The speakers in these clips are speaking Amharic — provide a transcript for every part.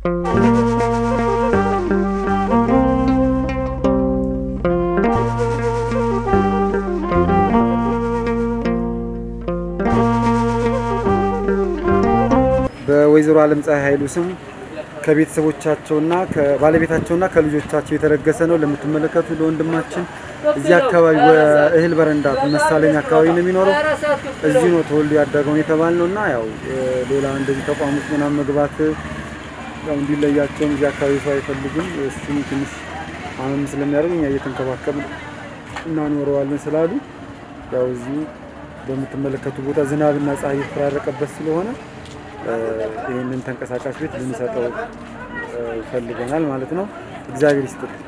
በወይዘሮ አለም ፀሐይ ኃይሉ ስም ከቤተሰቦቻቸውና ከባለቤታቸውና ከልጆቻቸው የተለገሰ ነው። ለምትመለከቱ ለወንድማችን እዚህ አካባቢ እህል በረንዳ መሳለኛ አካባቢ ነው የሚኖረው። እዚህ ነው ተወልዶ ያደገውን የተባል ነው እና ያው ሌላ እንደዚህ ተቋም ውስጥ ምናምን መግባት ያው እንዲለያቸውም እዚህ አካባቢ ሰው አይፈልጉም። እሱም ትንሽ አመም ስለሚያደርግ እኛ እየተንከባከብን እናኖረዋለን ስላሉ ያው እዚሁ በምትመለከቱ ቦታ ዝናብና ፀሐይ የተፈራረቀበት ስለሆነ ይህንን ተንቀሳቃሽ ቤት ልንሰጠው ፈልገናል ማለት ነው። እግዚአብሔር ይስጥልን።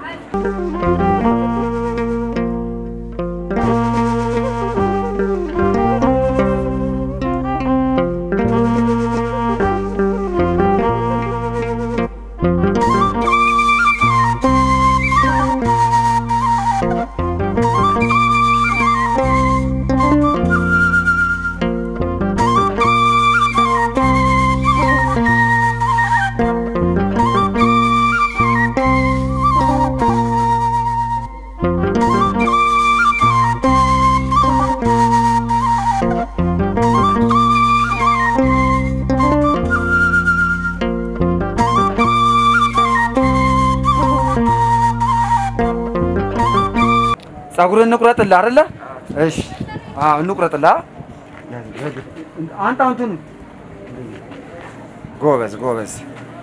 ጸጉርን እንቁረጥልህ አይደለ? እሺ፣ አዎ እንቁረጥልህ። አንተ አንተን ጎበዝ ጎበዝ።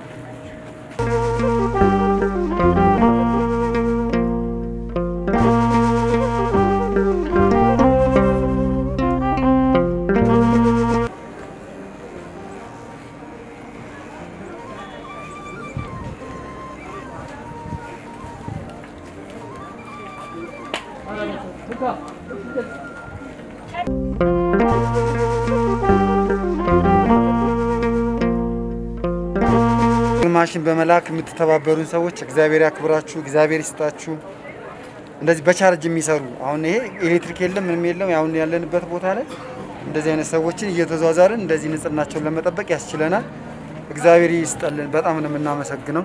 ማሽን በመላክ የምትተባበሩን ሰዎች እግዚአብሔር ያክብራችሁ፣ እግዚአብሔር ይስጣችሁ። እንደዚህ በቻርጅ የሚሰሩ አሁን ይሄ ኤሌክትሪክ የለም ምንም የለም። አሁን ያለንበት ቦታ ላይ እንደዚህ አይነት ሰዎችን እየተዟዟርን እንደዚህ ንጽህናቸውን ለመጠበቅ ያስችለናል። እግዚአብሔር ይስጠልን። በጣም ነው የምናመሰግነው።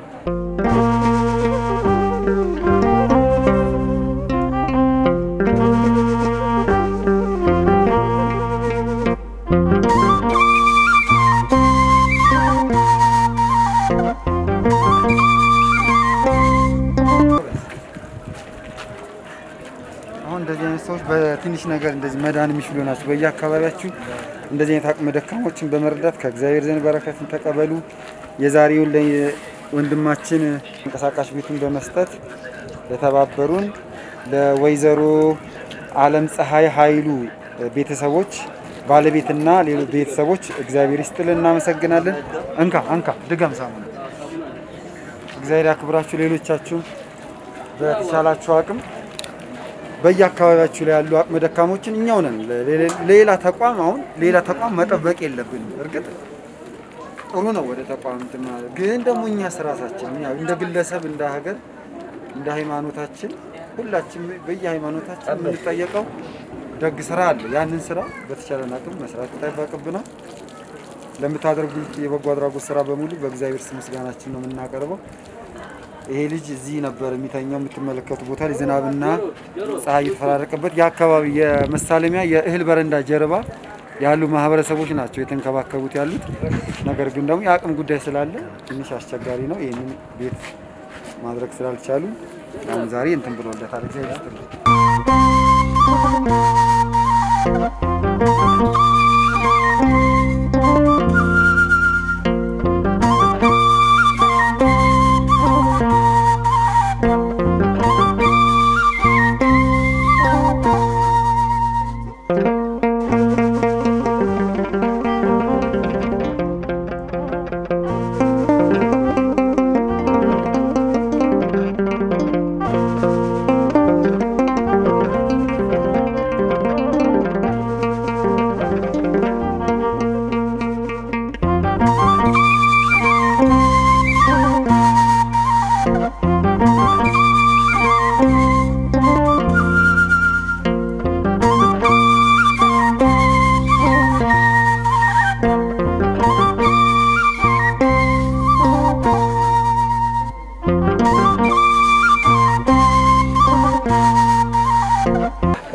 አሁን እንደዚህ አይነት ሰዎች በትንሽ ነገር እንደዚህ መዳን የሚችሉ ናቸው። በየአካባቢያችሁ እንደዚህ አይነት አቅመ ደካሞችን በመርዳት ከእግዚአብሔር ዘንድ በረከትን ተቀበሉ። የዛሬውን ለወንድማችን ተንቀሳቃሽ ቤቱን በመስጠት ለተባበሩን ለወይዘሮ አለም ፀሐይ ኃይሉ ቤተሰቦች ባለቤትና ሌሎች ቤተሰቦች እግዚአብሔር ይስጥልን፣ እናመሰግናለን። እንካ እንካ ድገም ሳሙና። እግዚአብሔር ያክብራችሁ። ሌሎቻችሁ በተቻላችሁ አቅም በየአካባቢያችሁ ላይ ያሉ አቅመ ደካሞችን እኛው ነን። ሌላ ተቋም አሁን ሌላ ተቋም መጠበቅ የለብንም። እርግጥ ጥሩ ነው ወደ ተቋም እንትን ማለት ግን ደግሞ እኛስ ራሳችን እኛ እንደ ግለሰብ እንደ ሀገር እንደ ሃይማኖታችን ሁላችን በየሃይማኖታችን የምንጠየቀው ደግ ስራ አለ። ያንን ስራ በተቻለን አቅም መስራት ይጠበቅብናል። ለምታደርጉት የበጎ አድራጎት ስራ በሙሉ በእግዚአብሔር ስም ምስጋናችን ነው የምናቀርበው። ይሄ ልጅ እዚህ ነበር የሚተኛው። የምትመለከቱ ቦታ ላይ ዝናብና ፀሐይ የተፈራረቀበት የአካባቢ የመሳለሚያ የእህል በረንዳ ጀርባ ያሉ ማህበረሰቦች ናቸው የተንከባከቡት ያሉት። ነገር ግን ደግሞ የአቅም ጉዳይ ስላለ ትንሽ አስቸጋሪ ነው። ይህንን ቤት ማድረግ ስላልቻሉ አሁን ዛሬ እንትን ብሎለታል። እግዚአብሔር ይስጥልኝ።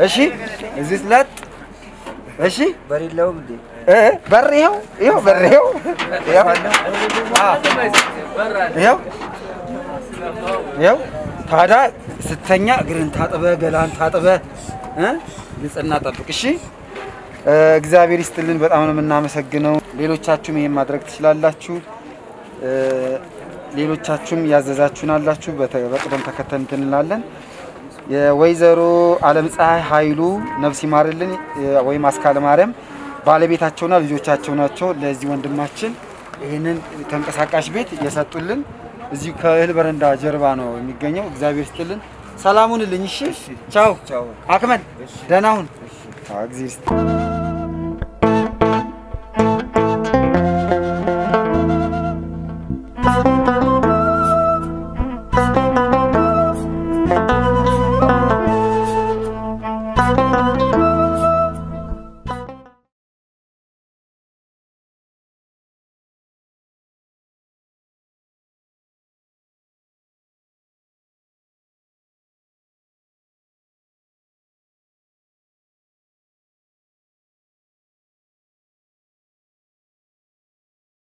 እሺ እዚህ ለጥ እሺ በሌለውም እንዴ እ በር ይኸው ይኸው በር ይኸው ይኸው አዎ ይኸው ይኸው ታዲያ ስተኛ እግርን ታጥበ ገላን ታጥበ እ ንጽህና ጠብቅ። እሺ እ እግዚአብሔር ይስጥልን። በጣም ነው የምናመሰግነው። ሌሎቻችሁም ይሄን ማድረግ ትችላላችሁ። እ ሌሎቻችሁም ያዘዛችሁን አላችሁ። በተ- በቅደም ተከተል እንትን እንላለን። የወይዘሮ አለም ፀሐይ ኃይሉ ነፍስ ይማርልን እ ወይም አስካለ ማርያም ባለቤታቸውና ልጆቻቸው ናቸው። ለዚህ ወንድማችን ይህንን ተንቀሳቃሽ ቤት የሰጡልን እዚሁ ከእህል በረንዳ ጀርባ ነው የሚገኘው። እግዚአብሔር ይስጥልን። ሰላሙን ልኝ። እሺ ቻው ቻው። አክመል ደህና ሁን። አዎ፣ እግዚአብሔር ይስጥ